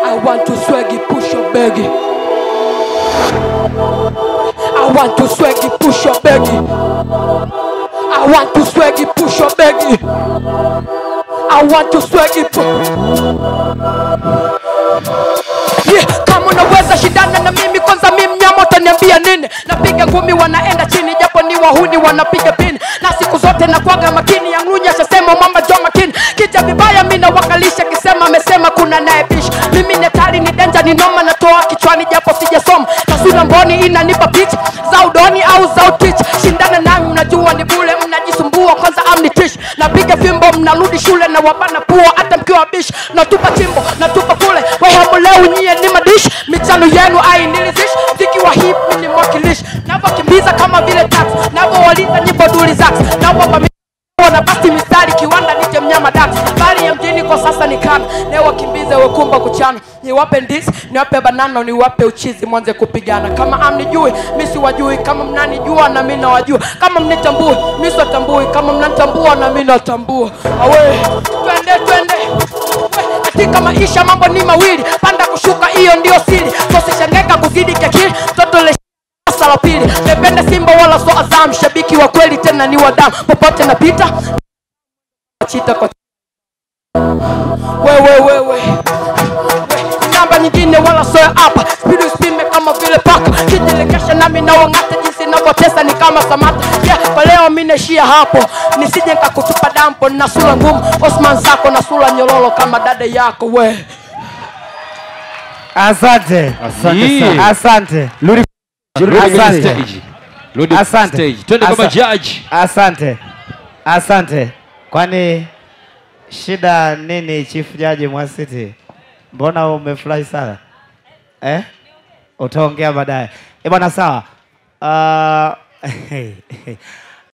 I want to swaggy push your baggy. I want to swaggy push your baggy. I want to swaggy push your baggy. I want to swaggy push. Yeah, kama unaweza shindana na mimi kwanza mi mnyama utaniambia nini napiga ngumi wanaenda chini japo ni wahuni wanapiga pini na siku zote nakwaga makini yanglunya shasema mama jo makini kija vibaya mi nawakalisha kisema amesema kuna naye bish mimi netari ni denja ni noma natoa kichwani japo sijasoma taswira mboni inanipa picha za udoni au za utich shindana nami mnajua ni bule mnajisumbua kwanza amnitish napiga fimbo mnarudi shule na wabana pua hata mkiwa bish natupa chimbo natupa kule wehamuleu nyie ni madish michano yenu ainilizish mziki wa hip ni mwakilishi navyokimbiza kama vile tax navyowaliza nyimbo duli zax nawapa na basti mistari kiwanda nije mnyama dax bali ya mjini kwa sasa ni kana newakimbize wekumba kuchana niwape ndisi niwape banana niwape uchizi mwanze kupigana kama amnijui mi siwajui kama mnanijua na mi nawajua kama mnitambui mi siwatambui kama mnanitambua na mi natambua awe twende twende We, katika maisha mambo ni mawili panda kushuka hiyo ndio siri sosishaneka kuzidi kiakili toto le darasa la pili nependa simba wala so azam shabiki wa kweli tena ni wadamu popote napita chita kwa wewe wewe namba nyingine wala soya hapa spidi usipime kama vile paka kijilekesha nami nawang'ata jinsi navyotesa ni kama samata yeah, kwa leo mi naishia hapo nisije nkakutupa dampo na sura ngumu osman zako na sura nyororo kama dada yako we Asante. Asante sana. Asante. Rudi Rudi kwenye Asante. stage. Rudi Asante. stage. Twende kama Asa- judge. Asante. Asante. Kwani shida nini Chief Jaji Mwasiti? Mbona umefurahi sana? Eh? Utaongea baadaye. Eh, bwana sawa. Uh,